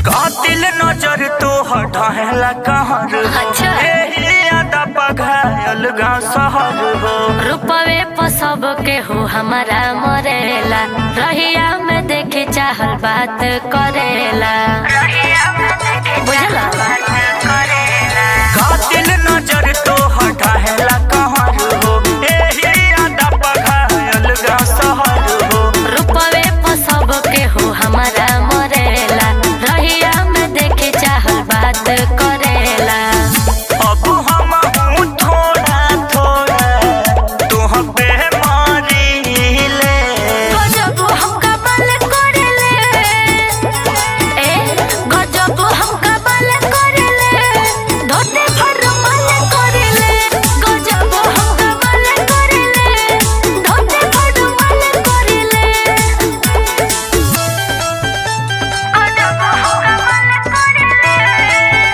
कातिल नजर तो हटाला कहर अच्छा। एही यादा पघायल गा सहर हो रूपवे पर सब के हो हमारा मरेला रहिया में देखे चाहल बात करेला बुझला कातिल नजर तो हटाला कहर हो एही यादा पघायल गा सहर हो रूपवे पर सब के हो हमारा मरेला रहिया में देखे चाहल बात करेला अब हम हूँ थोड़ा थोड़ा तुह पे मारीले गजब हम कमाल करेले ए गजब हम कमाल करेले धोते फरमाल करेले गजब हम कमाल करेले धोते फरमाल करेले गजब हम कमाल करेले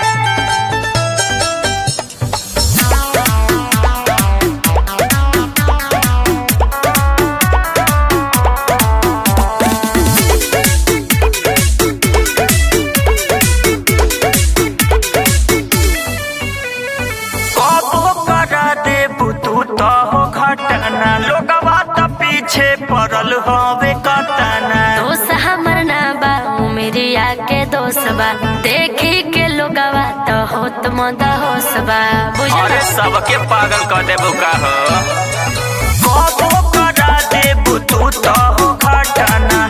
कबो करा दे बुतू तो हो घटना लोगवा त पीछे पड़ल हवे कतना दोस्त हमर ना बा उमरिया के दोस्त बा देखी के लोगवा तो होत मद होस बा बुझला अरे सबके पागल कर देबो का हो कबो करा दे बुतू तो हो घटना